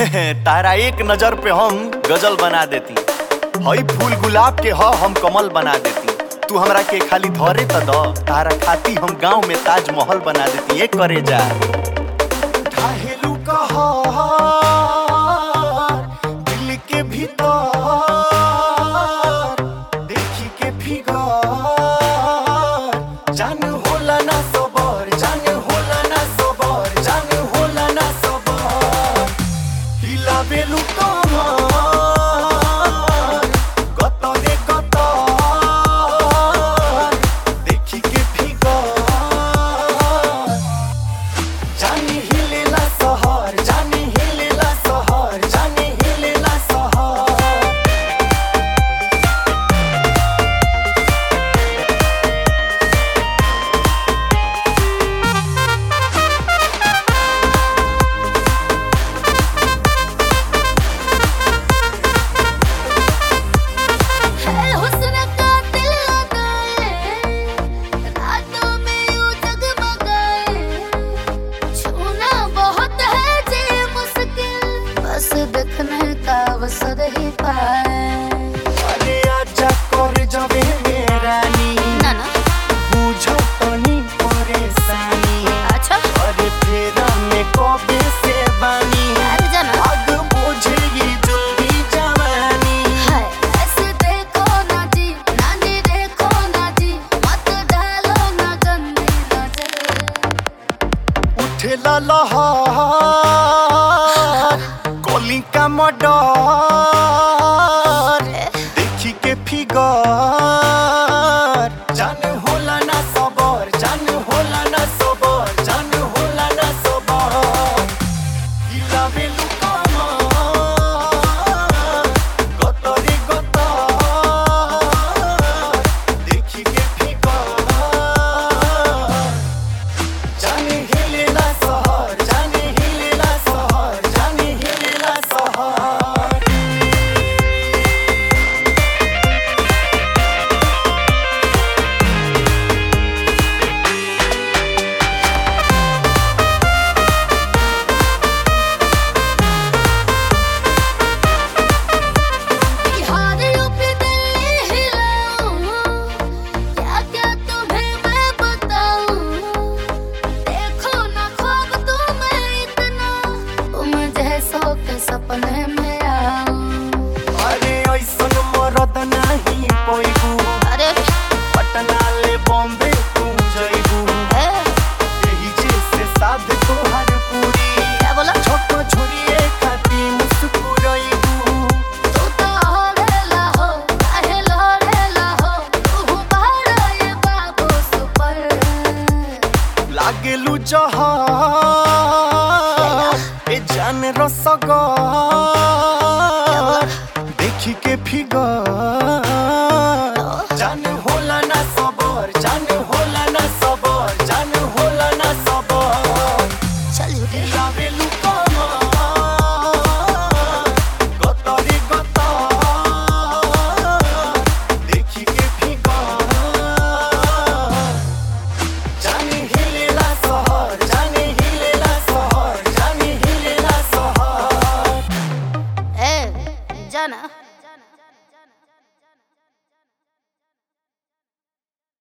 तारा एक नजर पे हम गजल बना देती हई फूल गुलाब के ह हम कमल बना देती तू हमरा के खाली धरे त द तारा खाती हम गांव में ताजमहल बना देती एक करे जा ढाहेलू कहर दिल के भीतर देखी के फिगर जान होला ना सबर जान होला ना सबर जान होला ना सबर हिलाबेलु कमर गत रे गत देखी के फिगर जानी हिलेला सहर जानी हिलेला सहर जानी हिलेला सहर है हुस्न का दिल लगाए रातों में यूं जगमगाए छूना बहुत है जी मुश्किल बस देखने का अवसर ही पाए अरे आजा कर जबे मेरानी ना ना बुझो तनी परेशानी अच्छा अरे फेरा में कबे से बानी अरे जाना आग बुझेगी जल्दी जवानी है ऐसे देखो ना जी ना जी देखो ना जी मत डालो ना गंदी नजर उठेला लहर कली का मडर देखी के फिगर जान होला ना सबर जान होला ना सबर जान होला ना सबर हिलाबेलु कमर गत रे गत देखी के फिगर जाने हिलेला सहर जाने हिलेला सहर जाने हिलेला सहर बिहार यूपी दिल्ली हिलाऊं क्या क्या तुम्हें मैं बताऊं देखो ना ख्वाब तुम्हें इतना तुम जैसों के सपने में आऊं अरे ऐसन मरद नाही पैगु अरे पटना ले बॉम्बे तू जइबू ए, यही जैसे साध तोहर पूरी क्या बोला छोट छोरिए खाती मुस्कुराइबू तू तो हरेला हो काहे लहरेला हो तू बड़ा ये बाबू सुपर लागेलु जहर ए जान रसगर